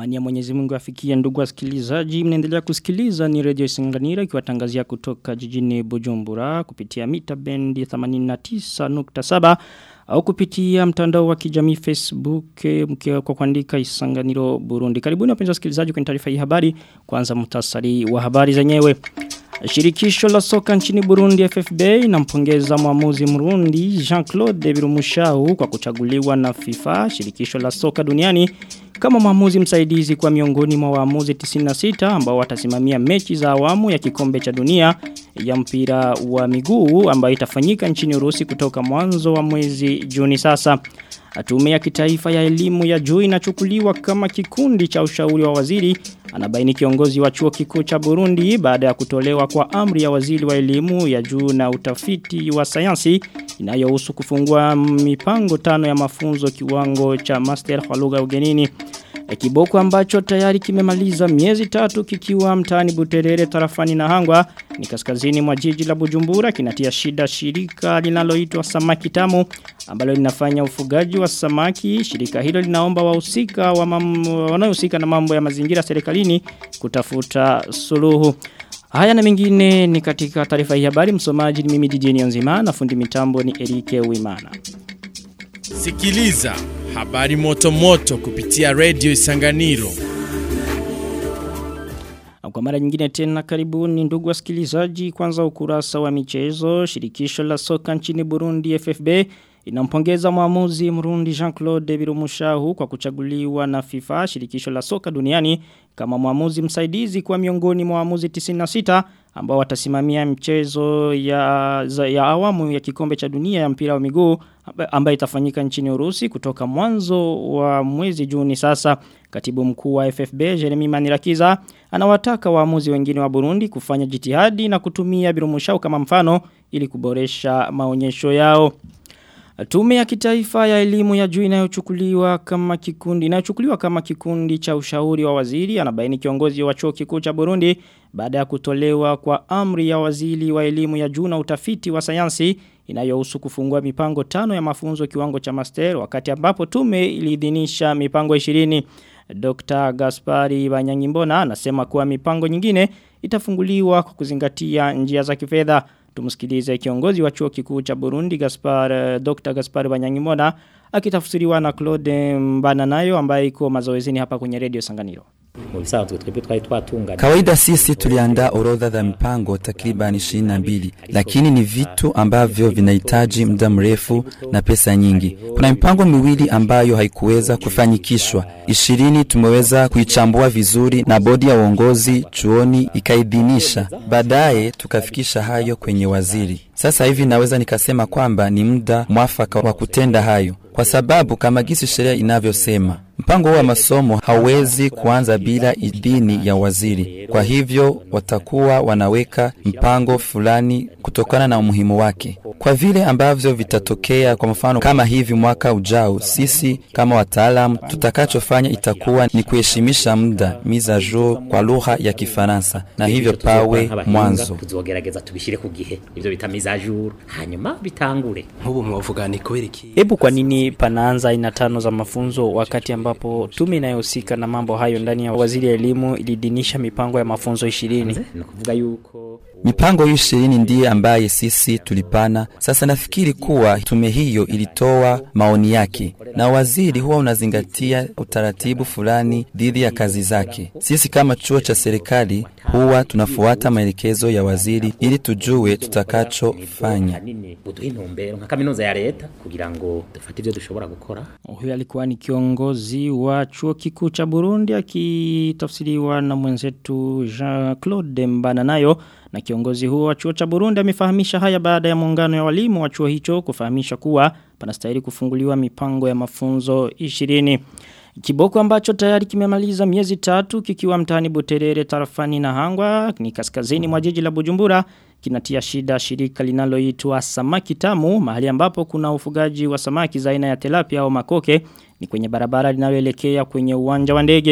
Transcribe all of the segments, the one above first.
Amani ya Mwenyezi Mungu afikie ndugu wasikilizaji. Mnaendelea kusikiliza ni Radio Singanira ikiwatangazia kutoka jijini Bujumbura kupitia mita bendi 89.7 au kupitia mtandao wa kijamii Facebook mkiwa kwa kuandika Isanganiro Burundi. Karibuni wapenzi wasikilizaji kwenye taarifa hii habari. Kwanza muhtasari wa habari zenyewe. Shirikisho la soka nchini Burundi FFB inampongeza mwamuzi Mrundi Jean-Claude Birumushau kwa kuchaguliwa na FIFA, shirikisho la soka duniani kama mwamuzi msaidizi kwa miongoni mwa waamuzi 96 ambao watasimamia mechi za awamu ya kikombe cha dunia ya mpira wa miguu ambayo itafanyika nchini Urusi kutoka mwanzo wa mwezi Juni sasa. Tume ya kitaifa ya elimu ya juu inachukuliwa kama kikundi cha ushauri wa waziri anabaini kiongozi wa chuo kikuu cha Burundi baada ya kutolewa kwa amri ya waziri wa elimu ya juu na utafiti wa sayansi inayohusu kufungua mipango tano ya mafunzo kiwango cha master kwa lugha ugenini. Kiboko ambacho tayari kimemaliza miezi tatu kikiwa mtaani Buterere tarafani na Hangwa ni kaskazini mwa jiji la Bujumbura kinatia shida shirika linaloitwa Samaki Tamu ambalo linafanya ufugaji wa samaki. Shirika hilo linaomba wahusika wa wanaohusika na mambo ya mazingira serikalini kutafuta suluhu. Haya na mengine ni katika taarifa hii habari msomaji ni mimi DJ Nzima na fundi mitambo ni Erike Uimana. Sikiliza habari moto moto kupitia Radio Isanganiro. Kwa mara nyingine tena karibuni ndugu wasikilizaji kwanza ukurasa wa michezo shirikisho la soka nchini Burundi FFB inampongeza mwamuzi Mrundi Jean-Claude Birumushahu kwa kuchaguliwa na FIFA shirikisho la soka duniani kama mwamuzi msaidizi kwa miongoni mwa waamuzi 96 ambao watasimamia mchezo ya, za, ya awamu ya kikombe cha dunia ya mpira wa miguu ambayo itafanyika nchini Urusi kutoka mwanzo wa mwezi Juni sasa katibu mkuu wa FFB Jeremy Manirakiza anawataka waamuzi wengine wa Burundi kufanya jitihadi na kutumia Birumushau kama mfano ili kuboresha maonyesho yao Tume ya kitaifa ya elimu ya juu inayochukuliwa kama kikundi inayochukuliwa kama kikundi cha ushauri wa waziri anabaini kiongozi wa chuo kikuu cha Burundi baada ya kutolewa kwa amri ya waziri wa elimu ya juu na utafiti wa sayansi inayohusu kufungua mipango tano ya mafunzo kiwango cha master wakati ambapo tume iliidhinisha mipango 20 Dr. Gaspari Banyangimbona anasema kuwa mipango nyingine itafunguliwa kwa kuzingatia njia za kifedha Tumusikilize kiongozi wa chuo kikuu cha Burundi Gaspar Dr. Gaspar Banyangimona akitafsiriwa na Claude Mbananayo ambaye iko mazoezini hapa kwenye Radio Sanganiro. Kawaida sisi tuliandaa orodha za mipango takriban 22 lakini ni vitu ambavyo vinahitaji muda mrefu na pesa nyingi. Kuna mipango miwili ambayo haikuweza kufanyikishwa. Ishirini tumeweza kuichambua vizuri na bodi ya uongozi chuoni ikaidhinisha. Baadaye tukafikisha hayo kwenye waziri. Sasa hivi naweza nikasema kwamba ni muda mwafaka wa kutenda hayo kwa sababu kama gisi sheria inavyosema mpango wa masomo hauwezi kuanza bila idhini ya waziri. Kwa hivyo watakuwa wanaweka mpango fulani kutokana na umuhimu wake. Kwa vile ambavyo vitatokea, kwa mfano kama hivi mwaka ujao, sisi kama wataalamu tutakachofanya itakuwa ni kuheshimisha muda miza jour kwa lugha ya Kifaransa, na hivyo pawe mwanzo. tuzogerageza tubishire ku gihe ivyo bita mise à jour hanyuma bitangure nk'ubu mwavuga ni kubera iki Hebu kwa nini panaanza aina tano za mafunzo wakati ambapo tume inayohusika na mambo hayo ndani ya waziri ya elimu ilidinisha mipango ya mafunzo 20? ni ukuvuga yuko Mipango hiyo ishirini ndiye ambaye sisi tulipana. Sasa nafikiri kuwa tume hiyo ilitoa maoni yake, na waziri huwa unazingatia utaratibu fulani dhidi ya kazi zake. Sisi kama chuo cha serikali huwa tunafuata maelekezo ya waziri ili tujue tutakachofanya. hanini uduha intumbero nka kaminuza ya leta kugira ngo dufate ivyo dushobora gukora Huyo alikuwa ni kiongozi wa chuo kikuu cha Burundi akitafsiriwa na mwenzetu Jean-Claude Mbananayo na kiongozi huo wa chuo cha Burundi amefahamisha haya baada ya muungano ya walimu wa chuo hicho kufahamisha kuwa panastahili kufunguliwa mipango ya mafunzo 20. Kiboko ambacho tayari kimemaliza miezi tatu kikiwa mtaani Buterere tarafani na Hangwa ni kaskazini mwa jiji la Bujumbura kinatia shida shirika linaloitwa Samaki Tamu mahali ambapo kuna ufugaji wa samaki za aina ya tilapia au makoke ni kwenye barabara linaloelekea kwenye uwanja wa ndege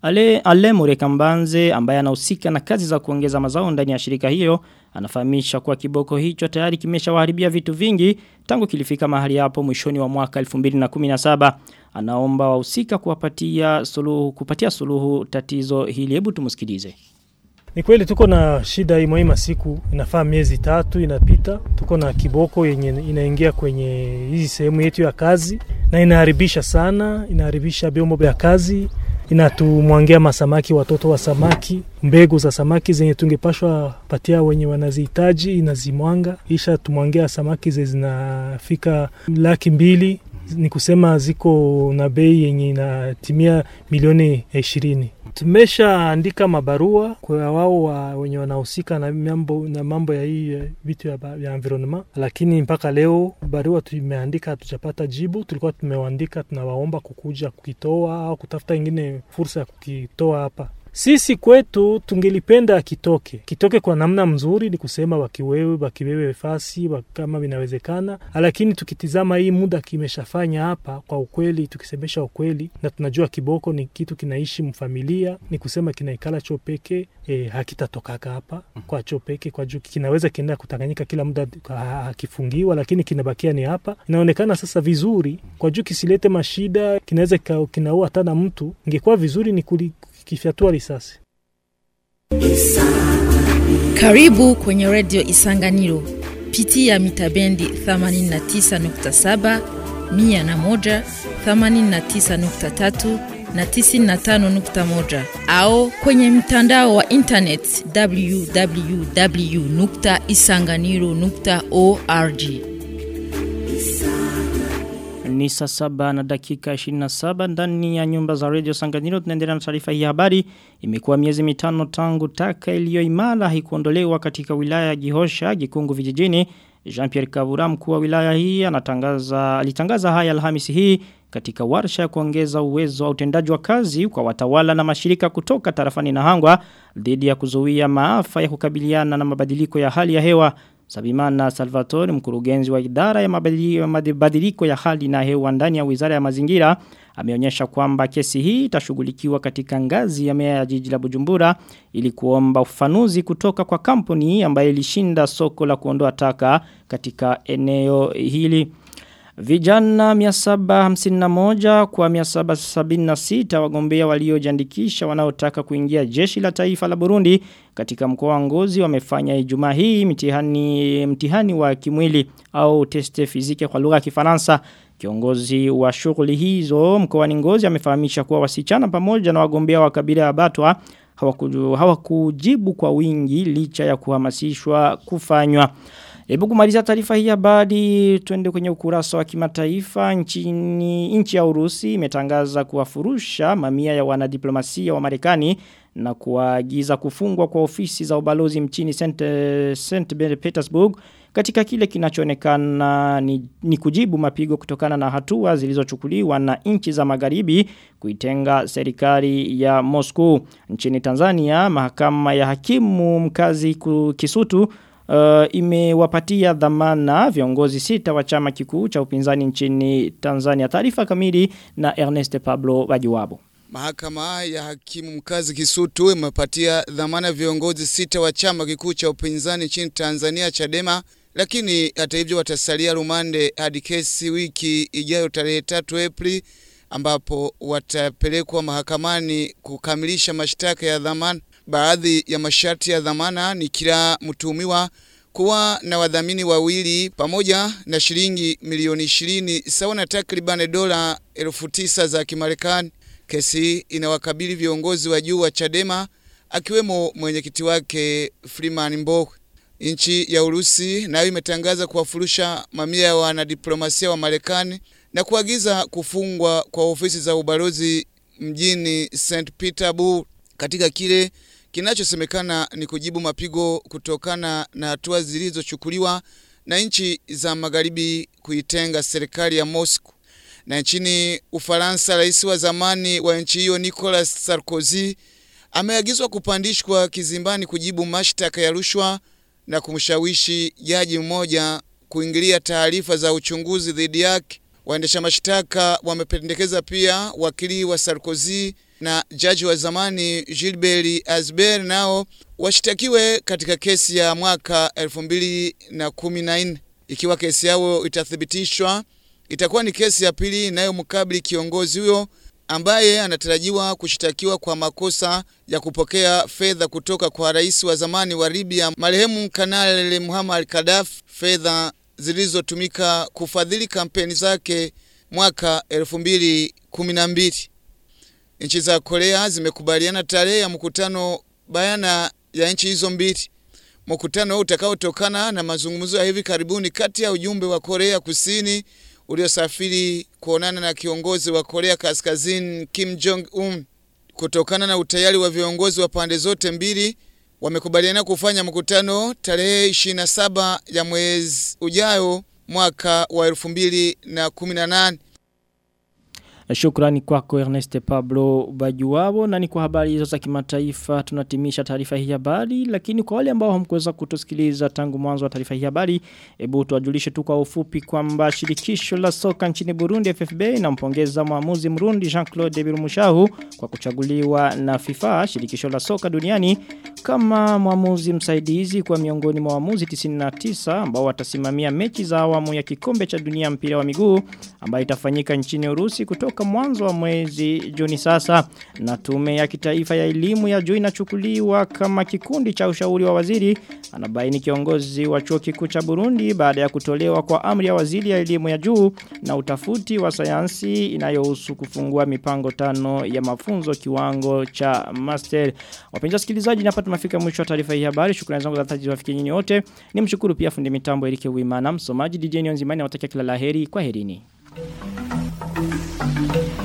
Ale, Ale Murekambanze ambaye anahusika na kazi za kuongeza mazao ndani ya shirika hiyo anafahamisha kuwa kiboko hicho tayari kimeshawaharibia vitu vingi tangu kilifika mahali hapo mwishoni wa mwaka 2017 anaomba wahusika kuwapatia suluhu kupatia suluhu tatizo hili hebu tumsikilize Ni kweli tuko na shida hii muhimu siku inafaa miezi tatu inapita. Tuko na kiboko yenye inaingia kwenye hizi sehemu yetu ya kazi na inaharibisha sana, inaharibisha vyombo vya kazi, inatumwangia masamaki watoto wa samaki, mbegu za samaki zenye tungepashwa patia wenye wanazihitaji inazimwanga, isha tumwangia samaki ze zinafika laki mbili ni kusema ziko na bei yenye inatimia milioni ishirini. Tumeshaandika mabarua kwa wao wa wenye wanahusika na mambo, na mambo ya hii eh, vitu ya, ba- ya environment, lakini mpaka leo barua tumeandika hatujapata jibu. Tulikuwa tumewaandika tunawaomba kukuja kukitoa au kutafuta ingine fursa ya kukitoa hapa. Sisi kwetu tungelipenda kitoke kitoke kwa namna mzuri, ni kusema wakiwewe wakiwewe fasi wa- kama vinawezekana, lakini tukitizama hii muda kimeshafanya hapa, kwa ukweli, tukisemesha ukweli, na tunajua kiboko ni kitu kinaishi mfamilia, ni kusema kinaikala choo peke e, hakitatokaka hapa kwa choo peke, kwa juu kinaweza kienda kutanganyika kila muda ha- hakifungiwa, lakini kinabakia ni hapa. Inaonekana sasa vizuri kwa juu kisilete mashida, kinaweza kika- kinaua hata na mtu. Ingekuwa vizuri ni kuli- kifyatua risasi. Karibu kwenye redio Isanganiro. Pitia mitabendi 89.7, 101, 89.3 na 95.1 au kwenye mtandao wa internet www.isanganiro.org. Ni saa saba na dakika 27 ndani ya nyumba za Radio Sanganiro tunaendelea na taarifa hii ya habari. Imekuwa miezi mitano tangu taka iliyo imara haikuondolewa katika wilaya ya Gihosha, Gikungu vijijini. Jean-Pierre Kabura mkuu wa wilaya hii anatangaza alitangaza haya Alhamisi hii katika warsha ya kuongeza uwezo wa utendaji wa kazi kwa watawala na mashirika kutoka tarafani na hangwa dhidi ya kuzuia maafa ya kukabiliana na mabadiliko ya hali ya hewa Sabimana Salvatore mkurugenzi wa idara ya mabadili- ya mabadiliko ya hali na hewa ndani ya wizara ya mazingira ameonyesha kwamba kesi hii itashughulikiwa katika ngazi ya meya ya jiji la Bujumbura ili kuomba ufafanuzi kutoka kwa kampuni ambayo ilishinda soko la kuondoa taka katika eneo hili. Vijana 751 kwa 776 wagombea waliojiandikisha wanaotaka kuingia jeshi la taifa la Burundi katika mkoa wa Ngozi wamefanya Ijumaa hii mtihani mtihani wa kimwili au teste fizike kwa lugha ya Kifaransa. Kiongozi wa shughuli hizo mkoani Ngozi amefahamisha kuwa wasichana pamoja na wagombea wa kabila ya Batwa hawakuju- hawakujibu kwa wingi licha ya kuhamasishwa kufanywa. Hebu kumaliza taarifa hii habari tuende kwenye ukurasa wa kimataifa nchini nchi ya Urusi imetangaza kuwafurusha mamia ya wanadiplomasia wa Marekani na kuagiza kufungwa kwa ofisi za ubalozi mchini St. St. Petersburg katika kile kinachoonekana ni, ni kujibu mapigo kutokana na hatua zilizochukuliwa na nchi za magharibi kuitenga serikali ya Moscow nchini Tanzania mahakama ya hakimu mkazi ku- Kisutu uh, imewapatia dhamana viongozi sita wa chama kikuu cha upinzani nchini Tanzania. Taarifa kamili na Ernest Pablo Wajiwabo. Mahakama ya hakimu mkazi Kisutu imepatia dhamana viongozi sita wa chama kikuu cha upinzani nchini Tanzania Chadema, lakini hata hivyo watasalia rumande hadi kesi wiki ijayo tarehe tatu Aprili ambapo watapelekwa mahakamani kukamilisha mashtaka ya dhamana. Baadhi ya masharti ya dhamana ni kila mtuhumiwa kuwa na wadhamini wawili pamoja na shilingi milioni ishirini sawa na takriban dola elfu tisa za Kimarekani. Kesi hii inawakabili viongozi wa juu wa Chadema akiwemo mwenyekiti wake Freeman Mbowe. Nchi ya Urusi nayo imetangaza kuwafurusha mamia ya wanadiplomasia wa Marekani na kuagiza kufungwa kwa ofisi za ubalozi mjini St. Petersburg katika kile kinachosemekana ni kujibu mapigo kutokana na hatua zilizochukuliwa na nchi za magharibi kuitenga serikali ya Moscow. Na nchini Ufaransa, rais wa zamani wa nchi hiyo Nicolas Sarkozy ameagizwa kupandishwa kizimbani kujibu mashtaka ya rushwa na kumshawishi jaji mmoja kuingilia taarifa za uchunguzi dhidi yake. Waendesha mashtaka wamependekeza pia wakili wa Sarkozy na jaji wa zamani Gilbert Asber nao washtakiwe katika kesi ya mwaka 2014. Ikiwa kesi yao itathibitishwa, itakuwa ni kesi ya pili inayomkabili kiongozi huyo ambaye anatarajiwa kushtakiwa kwa makosa ya kupokea fedha kutoka kwa rais wa zamani wa Libya marehemu Kanali Muammar Gaddafi, fedha zilizotumika kufadhili kampeni zake mwaka 2012. Nchi za Korea zimekubaliana tarehe ya mkutano bayana ya nchi hizo mbili. Mkutano utakaotokana na mazungumzo ya hivi karibuni kati ya ujumbe wa Korea Kusini uliosafiri kuonana na kiongozi wa Korea Kaskazini Kim Jong Un. Kutokana na utayari wa viongozi wa pande zote mbili, wamekubaliana kufanya mkutano tarehe 27 ya mwezi ujao mwaka wa 2018. Shukrani kwako Ernest Pablo Bajuwabo na ni kwa habari hizo za kimataifa tunatimisha taarifa hii habari lakini kwa wale ambao hamkuweza kutusikiliza tangu mwanzo wa taarifa hii habari hebu tuwajulishe tu kwa ufupi kwamba shirikisho la soka nchini Burundi FFB inampongeza mwamuzi Mrundi Jean-Claude Birumushahu kwa kuchaguliwa na FIFA shirikisho la soka duniani kama mwamuzi msaidizi kwa miongoni mwa waamuzi 99 ambao watasimamia mechi za awamu ya kikombe cha dunia mpira wa miguu ambayo itafanyika nchini Urusi kutoka mwanzo wa mwezi Juni sasa na tume ya kitaifa ya elimu ya juu inachukuliwa kama kikundi cha ushauri wa waziri anabaini kiongozi wa chuo kikuu cha Burundi baada ya kutolewa kwa amri ya waziri ya elimu ya juu na utafuti wa sayansi inayohusu kufungua mipango tano ya mafunzo kiwango cha master wapenzi wasikilizaji hapa tumefika mwisho wa taarifa hii habari shukrani zangu za dhati ziwafikie nyinyi wote nimshukuru pia fundi mitambo Erike Wimana msomaji DJ Nionzimani nawatakia kila laheri kwa herini Thank you.